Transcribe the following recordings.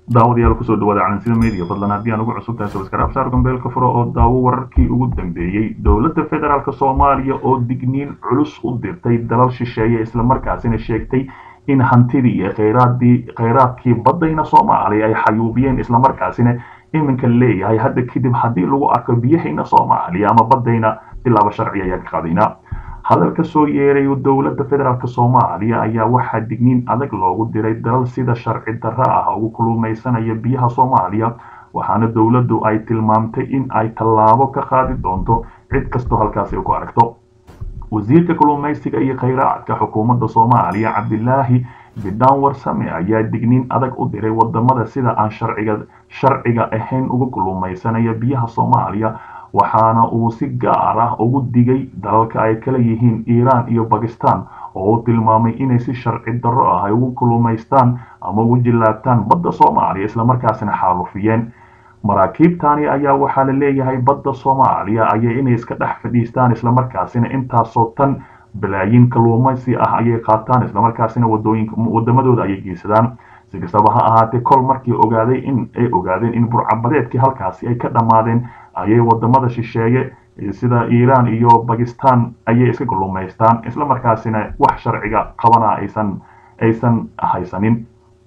daawadayaal kusoo dhawaada calansida media fadlan haddii aan ugu cusub tahay sabskaraab saar gambeelka furo oo daawo wararkii ugu dambeeyey dowladda federaalk soomaaliya oo digniin culus u dirtay dalal shisheeye islamarkaasina sheegtay in hantidii iyo khayraadii khayraadkii baddayna soomaaliya ay xayuubiyeen islamarkaasina iminka leeyahay hadda kadib haddii lagu arko biyahayna soomaaliya ama baddayna tilaabo sharci ayaa ka qaadaynaa hadalka soo yeeray dowladda federaalk soomaaliya ayaa waxaa digniin adag loogu diray dalal sida sharci darro ah ugu kulumaysanaya biyaha soomaaliya waxaana dowladdu ay tilmaamtay in ay tallaabo ka qaadi doonto cid kastoo halkaasi ku aragto wasiirka kulumaysiga iyo khayraadka xukuumadda soomaaliya cabdilaahi bidhaan warsame ayaa digniin adag u diray wadamada sida aan sharciga sharciga ahayn uga kulumaysanaya biyaha soomaaliya waxaana uu si gaar ah ugu digay dalalka ay kala yihiin iiraan iyo bakistan oo uu tilmaamay inay si sharci darro ah ay ugu kulumaystaan ama ugu jillaabtaan badda soomaaliya islamarkaasina xaalufiyeen maraakiibtani ayaa waxaa la leeyahay badda soomaaliya ayay inay iska dhex fadhiistaan islamarkaasina intaasoo tan balaayiin kaluumaysi ah ayay qaataan islamarkaasina wadamadooda ayay geysadaan si kastaba ha ahaatee kol markii ogaaday in ay ogaadeen in burcabadeedkii halkaasi ay ka dhammaadeen ayay wadamada shisheeye sida iiraan iyo bakistan ayay iska kulumaystaan islamarkaasina wax sharciga qabana aysan aysan haysanin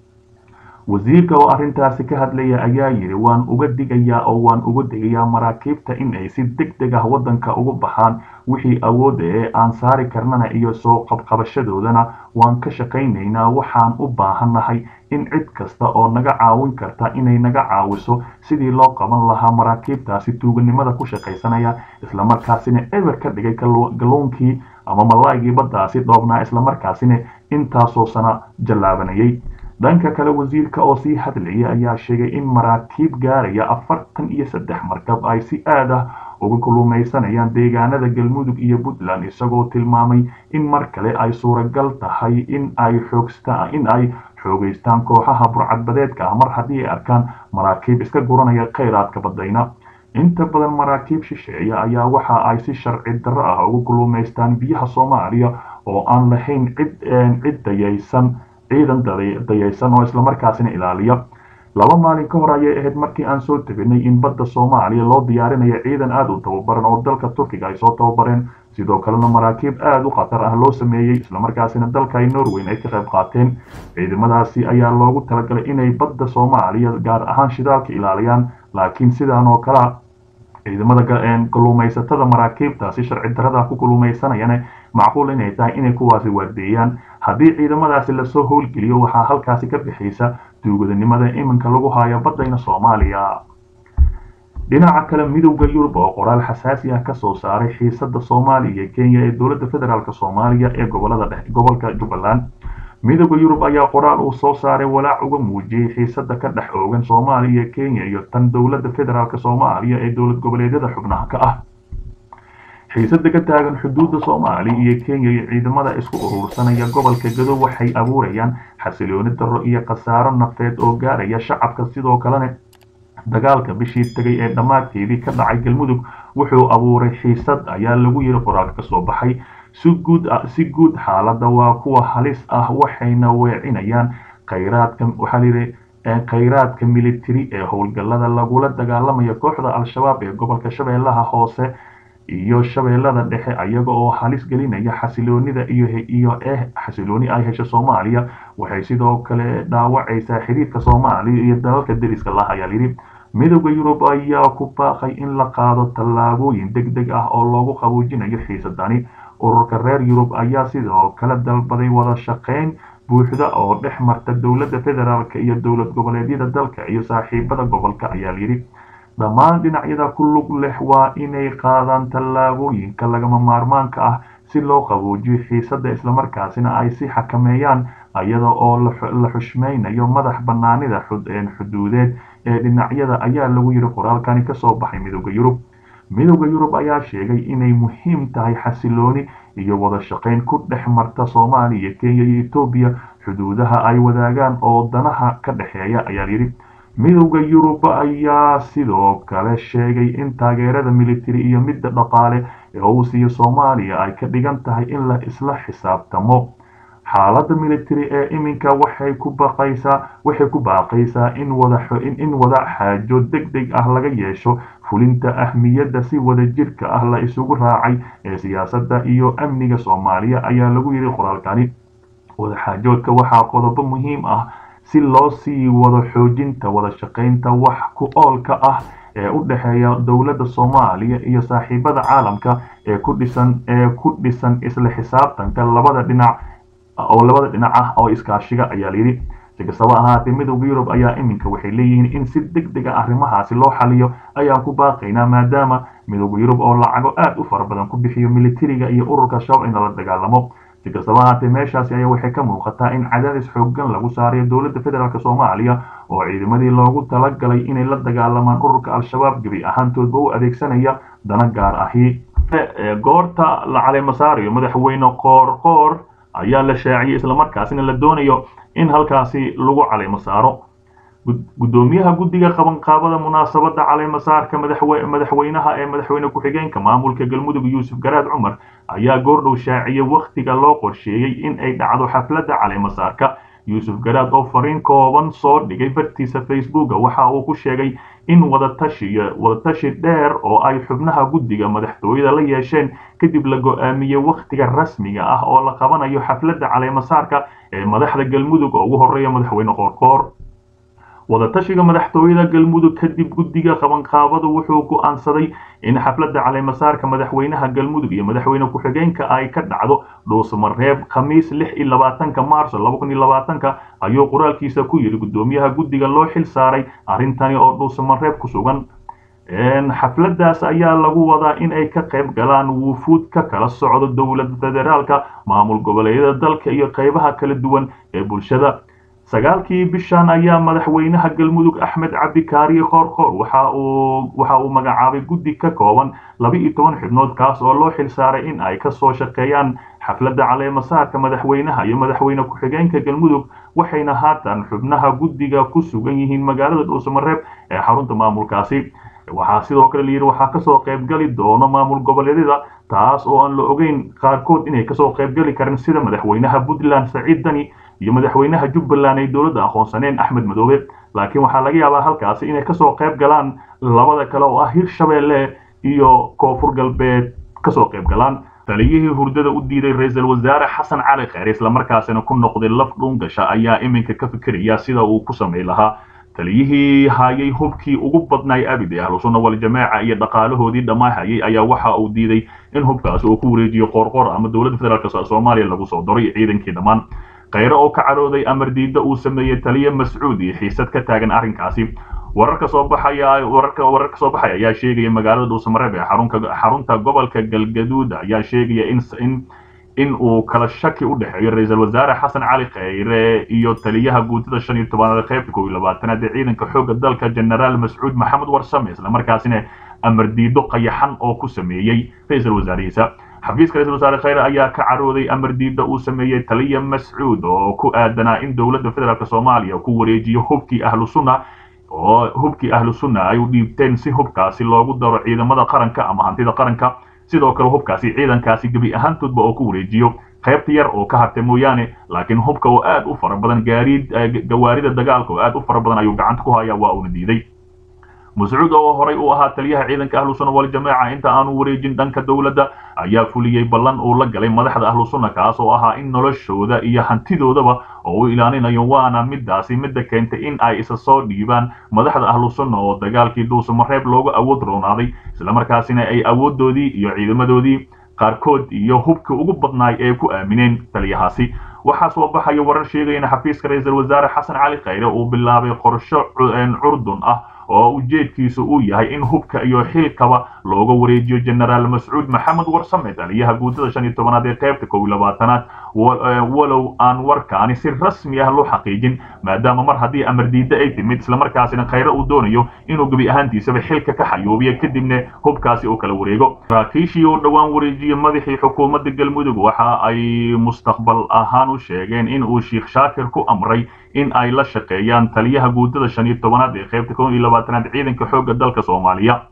wasiirka oo arrintaasi ka hadlaya ayaa yidhi waan uga digayaa oo waan uga digayaa maraakiibta in ay si deg deg ah waddanka uga baxaan wixii awoodda ee aan saari karnana iyo soo qabqabashadoodana waan ka shaqaynaynaa waxaan u baahannahay in cid kasta oo naga caawin karta inay naga caawiso sidii loo qaban lahaa maraakiibtaasi tuuganimada ku shaqaysanaya islamarkaasina eber ka dhigay galluunkii ama malaygii baddaasi dhoobnaa islamarkaasina intaasoo sana jallaabanayay dhanka kale wasiirka oo sii hadlayay ayaa sheegay in maraakiib gaaraya afartan iyo saddex markab ay si aad ah uga kulumaysanayaan deegaanada galmudug iyo puntland isagoo tilmaamay in mar kale ay suuragal tahay in ay xoogstaan in ay xoogeystaan kooxaha burcadbadeedka ah mar haddii ay arkaan maraakiib iska guranaya khayraadka baddayna inta badan maraakiib shisheeya ayaa waxa ay si sharci darro ah uga kulumaystaan biyaha soomaaliya oo aan lahayn cid cid dayaysan ciidan dayaysan oo islamarkaasina ilaaliya laba maalin ka hor ayay ahayd markii aan soo teginay in badda soomaaliya loo diyaarinayo ciidan aada u tababaran oo dalka turkiga ay soo tababareen sidoo kalena maraakiib aada u khatar ah loo sameeyey islamarkaasina dalka ay norweyn ay ka qayb qaateen ciidamadaasi ayaa loogu talagalay inay badda soomaaliya gaar ahaan shidaalka ilaaliyaan laakiin sidaan oo kale ciidamada kalluumaysatada maraakiibtaasi sharci darrada ku kalluumaysanayana macquul inay tahay inay kuwaasi waardeeyaan haddii ciidamadaasi lasoo howlgeliyo waxaa halkaasi ka bixaysa duugadanimada iminka lagu hayo baddayna soomaaliya dhinaca kale midowda yurub oo qoraal xasaasi ah kasoo saaray xiisada soomaaliya iyo kenya ee dowladda federaalk soomaaliya ee gobolada gobolka jubbaland midowda yurub ayaa qoraal uu soo saaray walaac uga muujiyey xiisada ka dhex oogan soomaaliya kenya iyo tan dowladda federaalk soomaaliya ee dowlad goboleedyada xubnaha ka ah xiisada ka taagan xuduudda soomaaliya iyo kenya iyo ciidamada isku urursanaya gobolka gado waxay abuurayaan xasilooni darro iyo khasaaro nafeed oo gaaraya shacabka sidoo kalena dagaalka bishii tegay ee dhammaadkeedii ka dhacay galmudug wuxuu abuuray xiisad ayaa lagu yiri qoraalka kasoo baxay si guud si guud xaaladda waa kuwa halis ah waxayna weecinayaan khayraadka waxaa layidhi khayraadka militari ee howlgallada lagula dagaalamaya kooxda al-shabaab ee gobolka shabeellaha hoose iyo shabeellada dhexe ayaga oo halis gelinaya xasiloonida iyo iyo eh xasilooni ay hesho soomaaliya waxay sidoo kale dhaawacaysaa xiriirka soomaaliya iyo dalalka deriska lah ayaa layidhi midowda yurub ayaa ku baaqay in la qaado tallaabooyin deg deg ah oo loogu qaboojinayo xiisadani ururka reer yurub ayaa sidoo kale dalbaday wada shaqayn buuxda oo dhex marta dowladda federaalk iyo dowlad goboleedyada dalka iyo saaxiibada gobolka ayaa layidhi dhammaan dhinacyada ku lug leh waa inay qaadaan tallaabooyinka lagama maarmaanka ah si loo qaboojiyo xiisadda islamarkaasina ay si xakameeyaan iyada oo la xushmaynayo madax bannaanida xuduudeed ee dhinacyada ayaa lagu yidhi qoraalkani kasoo baxay midowda yurub midowda yurub ayaa sheegay inay muhiim tahay xasilooni iyo wada shaqayn ku dhex marta soomaaliya kenya iyo etoobiya xuduudaha ay wadaagaan oo danaha ka dhexeeya ayaa yidhi midowda yurub ayaa sidoo kale sheegay in taageerada militari iyo midda dhaqaale ee uu siiyo soomaaliya ay ka dhigan tahay in la isla xisaabtamo xaaladda military ee iminka waxay ku baqaysaa waxay ku baaqaysaa in wada in wada xaajo deg deg ah laga yeesho fulinta ahmiyadda si wada jirka ah la isugu raacay ee siyaasadda iyo amniga soomaaliya ayaa lagu yidhi qoraalkani wadaxaajoodka waxaa qodobo muhiim ah si loo sii wado xoojinta wada shaqaynta wax ku oolka ah ee u dhexeeya dowladda soomaaliya iyo saaxiibada caalamka ee ku dhisan ee ku dhisan isla xisaabtanka labada dhinac oo labada dhinac ah oo iskaashiga ayaa layidhi si kastaba ahaatee midowda yurub ayaa iminka waxay leeyihiin in si deg deg a arrimahaasi loo xaliyo ayaan ku baaqaynaa maadaama midowda yurub oo lacago aad u fara badan ku bixiyo militariga iyo ururka shabaab in lala dagaalamo si kastaba ahaatee meeshaasi ayaa waxay ka muuqataa in cadaadis xooggan lagu saarayo dowladda federaalk soomaaliya oo ciidamadii loogu talagalay inay la dagaalamaan ururka al-shabaab gebi ahaantoodba u adeegsanaya dana gaar ahi goorta la caleemasaarayo madaxweyne qoor qoor ayaa la shaaciyey islamarkaasina la doonayo in halkaasi lagu caleemo saaro gudoomiyaha guddiga qabanqaabada munaasabadda caleemasaarka madaxweynaha ee madaxweyne ku-xigeenka maamulka galmudug yuusuf garaad cumar ayaa goordhow shaaciyey wakhtiga loo qorsheeyey in ay dhacdo xafladda caleemasaarka yuusuf garaad oo fariin kooban soo dhigay bartiisa facebooka waxa uu ku sheegay in wadatashi wadatashi dheer oo ay xubnaha guddiga madaxtooyada la yeesheen kadib la go-aamiyey wakhtiga rasmiga ah oo la qabanayo xafladda caleemasaarka ee madaxda galmudug oo ugu horeeya madaxweyne qoorqoor wadatashiga madaxtooyada galmudug kadib guddiga qabanqaabadu wuxuu go'aansaday in xafladda caleemasaarka madaxweynaha galmudug iyo madaxweyne ku-xigeenka ay ka dhacdo dhuusmareeb khamiis lix iyo labaatanka maarso laba kun iyo labaatanka ayuu qoraalkiisa ku yidhi guddoomiyaha guddiga loo xil saaray arrintani oo dhuusmareeb ku sugan xafladdaas ayaa lagu wadaa in ay ka qayb galaan wufuud ka kala socdo dowladda federaalka maamul goboleedyada dalka iyo qaybaha kala duwan ee bulshada sagaalkii bishan ayaa madaxweynaha galmudug axmed cabdikaariye qoorqoor waxa uu waxa uu magacaabay guddi ka kooban laba iyo toban xubnood kaas oo loo xil saaray in ay kasoo shaqeeyaan xafladda caleemasaarka madaxweynaha iyo madaxweyne ku-xigeenka galmudug waxayna haatan xubnaha guddiga ku sugan yihiin magaalada dhuusamareeb ee xarunta maamulkaasi waxaa sidoo kale layidhi waxaa kasoo qaybgali doono maamul goboleedyada taas oo aan la ogeyn qaarkood inay kasoo qaybgali karin sida madaxweynaha puntland saciid dani iyo madaxweynaha jubbaland ay dowladda aqoonsaneen axmed madoobe laakiin waxaa laga yaabaa halkaasi inay kasoo qayb galaan labada kale oo ah hirshabeelle iyo koonfur galbeed kasoo qayb galaan taliyihii hurdada u diiday ra-iisul wasaare xasan cali kheyr islamarkaasina ku noqday laf dhuungasha ayaa iminka ka fikiraya sida uu ku samay lahaa taliyihii hayay hubkii ugu badnaay abid ee ahlusunna waljamaaca iyo dhaqaalahoodii dhammaahayay ayaa waxa uu diiday in hubkaasi uu ku wareejiyo qoorqoor ama dowladda federaalk soomaaliya lagu soo daray ciidankii dhammaan kheyre oo ka carooday amar diidda uu sameeyey taliye mascuud iyo xiisad ka taagan arrinkaasi wararka soo baxaya wararka wararka soo baxaya ayaa sheegaya magaalada dhuusamareeb ee xarunka xarunta gobolka galgaduud ayaa sheegaya in in in uu kala shaki u dhexeeyo ra-iisul wasaare xasan cali kheyre iyo taliyaha guutada shan iyo tobanaad qaybta kow iyo labaatanaad ee ciidanka xoogga dalka genaraal mascuud maxamed warsame islamarkaasina amar diido qayaxan oo ku sameeyey ra-iisul wasaarihiisa xafiiska ra-isul wasaare kheyre ayaa ka carooday amar diidda uu sameeyey taliya mascuud oo ku aadanaa in dowladda federaalk soomaaliya ku wareejiyo hubkii ahlu sunna oo hubkii ahlu sunna ay u dhiibteen si hubkaasi loogu daro ciidamada qaranka ama hantida qaranka sidoo kale hubkaasi ciidankaasi gebi ahaantoodba oo ku wareejiyo qaybta yar oo ka hartay mooyaane laakiin hubka oo aad u fara badan gaariid gawaarida dagaalka oo aad u fara badan ayuu gacanta ku hayaa waa uuna diiday mascuud oo horay u ahaa taliyaha ciidanka ahlu sunna waljamaaca inta aanu wareejin dhanka dowladda ayaa fuliyey ballan uu la galay madaxda ahlu sunna kaas oo ahaa in noloshooda iyo hantidoodaba oo u ilaalinayo waana midaasi midda keentay in ay isa soo dhiibaan madaxda ahlu sunna oo dagaalkii dhuusamareeb loogu awood roonaaday islamarkaasina ay awooddoodii iyo ciidamadoodii qaarkood iyo hubkii ugu badnaay ee ku aamineen taliyahaasi waxaa soo baxaya warar sheegaya in xafiiska ra-iisul wasaare xasan cali kheyre uu bilaabay qorsho curdun ah oo ujeedkiisu uu yahay in hubka iyo xilkaba looga wareejiyo genaraal mascuud maxamed warsame taliyaha guutada shan iyo tobanaad ee qaybta kow iyo labaatanaad walow aan warkaani si rasmi ah loo xaqiijin maadaama mar haddii amar diidda ay timid islamarkaasina kheyre uu doonayo inuu gebi ahaantiisaba xilka ka xayuubiyo kadibna hubkaasi uu kala wareego saraakiishii uu dhowaan wareejiyey madaxii xukuumadda galmudug waxa ay mustaqbal ahaan u sheegeen in uu sheikh shaakir ku amray in ay la shaqeeyaan taliyaha guutada shan iyo tobanaad ee qaybta kow iyo labaatanaad ciidanka xoogga dalka soomaaliya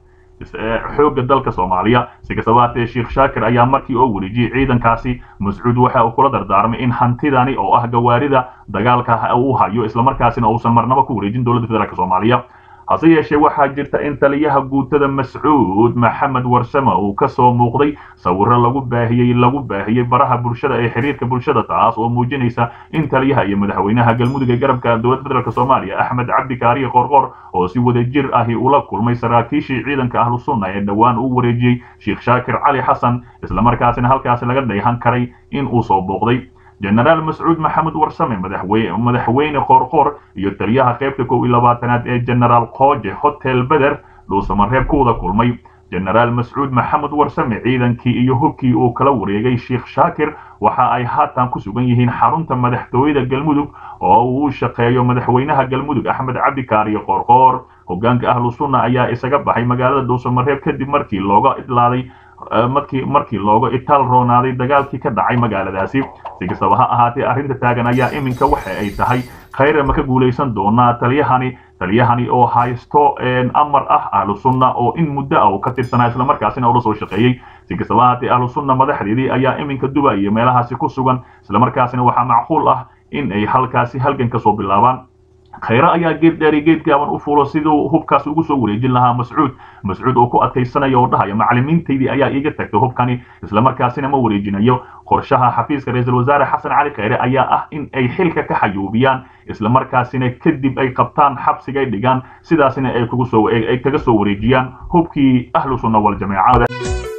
xoogga dalka soomaaliya si kastaba haatee sheekh shaakir ayaa markii oo wareejiyey ciidankaasi mascuud waxa uu kula dardaarmay in hantidani oo ah gawaarida dagaalka uu hayo islamarkaasina uusan marnaba ku wareejin dowladda federaalk soomaaliya hase yeeshee waxaa jirta in taliyaha guutada mascuud maxamed warsame uu ka soo muuqday sawiro lagu baahiyey lagu baahiyey baraha bulshada ee xiriirka bulshada taas oo muujinaysa in taliyaha iyo madaxweynaha galmudug ee garabka dowladda federaalk soomaaliya axmed cabdi kaariye qorqor oo si wada jir ahi ula kulmay saraakiishii ciidanka ahlu sunna ee dhowaan uu wareejiyey sheekh shaakir cali xasan islamarkaasina halkaasi laga dheehan karay in uu soo booqday jenaraal mascuud maxamed warsame madaxweyne qoorqoor iyo taliyaha qaybta kow iyo labaatanaad ee jenaraal kooje hotel beder dhuusamareeb ku wada kulmay jenaraal mascuud maxamed warsame ciidankii iyo hubkii uu kala wareegay sheekh shaakir waxa ay haatan ku sugan yihiin xarunta madaxtooyada galmudug oo uu shaqeeyo madaxweynaha galmudug axmed cabdi kaariye qoorqoor hogaanka ahlu sunna ayaa isaga baxay magaalada dhuusamareeb kadib markii looga idlaaday markii markii looga itaal roonaaday dagaalkii ka dhacay magaaladaasi si kastaba ha ahaatee arrinta taagan ayaa iminka waxa ay tahay khayre ma ka guulaysan doonaa taliyahani taliyahani oo haysto amar ah ahlu sunna oo in muddo ah uu ka tirsanaa islamarkaasina ula soo shaqeeyey si kastaba haatee ahlu sunna madaxdeedii ayaa iminka duba iyo meelahaasi ku sugan islamarkaasina waxaa macquul ah in ay halkaasi halgan ka soo bilaabaan khayre ayaa geed dheeri geed gaaban u fuulo siduu hubkaas ugu soo wareejin lahaa mascuud mascuud oo ku adkaysanaya oo dhahaya macallimiintaydii ayaa iiga tagtay hubkani islamarkaasina ma wareejinayo qorshaha xafiiska ra-iisul wasaare xasan cali khayre ayaa ah in ay xilka ka xayuubiyaan islamarkaasina kadib ay qabtaan xabsigay dhigaan sidaasina ay kaga soo wareejiyaan hubkii ahlu sunna waljamaaca